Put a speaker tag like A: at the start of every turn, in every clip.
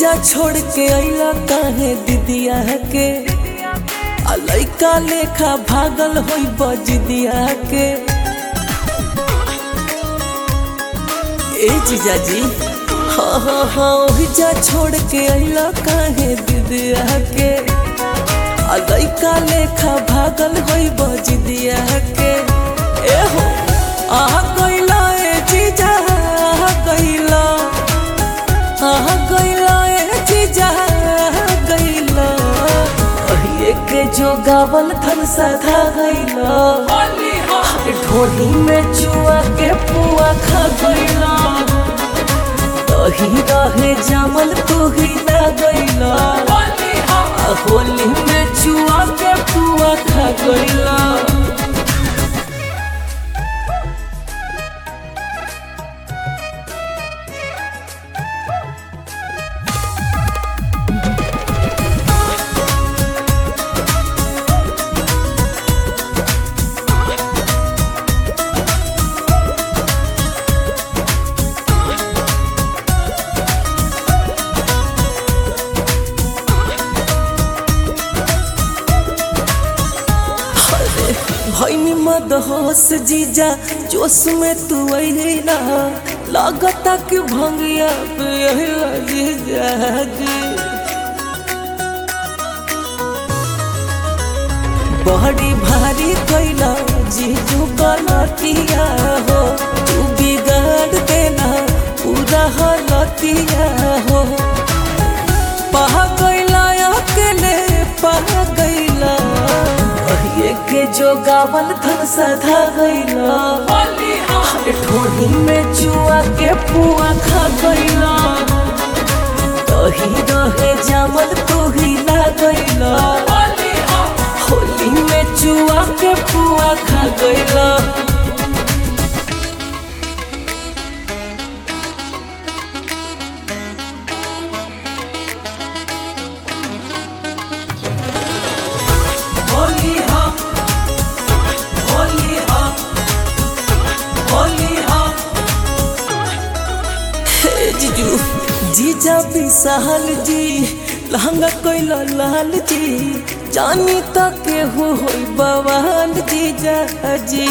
A: जा छोड़ के अइला काहे दीदिया के आ लइका लेखा भागल होई बजदिया के ए जीजाजी हाँ हाँ हाँ ओही जा छोड़ के अइला काहे दीदिया के आ लइका लेखा भागल होई बजदिया के ए हो आ गइला ए जीजा आ गइला आ गइला ए जीजा आ गइला कहिए के जो गावल थन सधा गइला ढोली में चुआ के पुआ खा गइला तही रहे जामल तू ही ना गइला आ होली में चुआ के पुआ खा गइला भैनी मद होश जीजा जोश में तू अइला लागता कि भंगिया पे अइला जीजा जी बड़ी भारी कैला जीजू गलतिया हो तू बिगाड़ देना पूरा हलतिया हो पह गइला अकेले पह गइला कहिए के जो गावल थन सधा गइला ठोड़ी में चुआ के पुआ खा गइला तही रहे जामल तू ही ना गइला होली में चुआ के पुआ खा गइला होली हा होली हा होली हा हे जीजू जीजा विशाल जी लहंगा कोइला लाल जी जानी तक के हो होई बवाल जीजा जी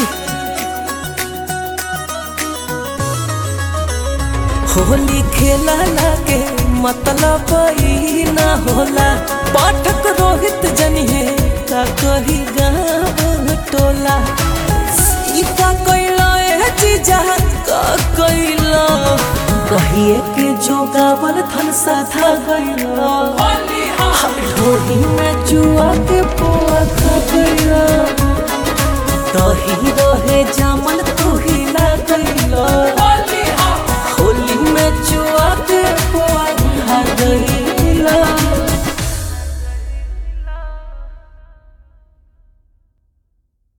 A: होली खेला लागे मतलब ई ना होला पाठक रोहित जनिए का कही गाँव टोला ई का कैला ए जीजा का कैला कहिए के जो गावल थन साधा गइला ढोली में जुआ के पुआ खा गइला दही रहे जामल तू ही ना गइला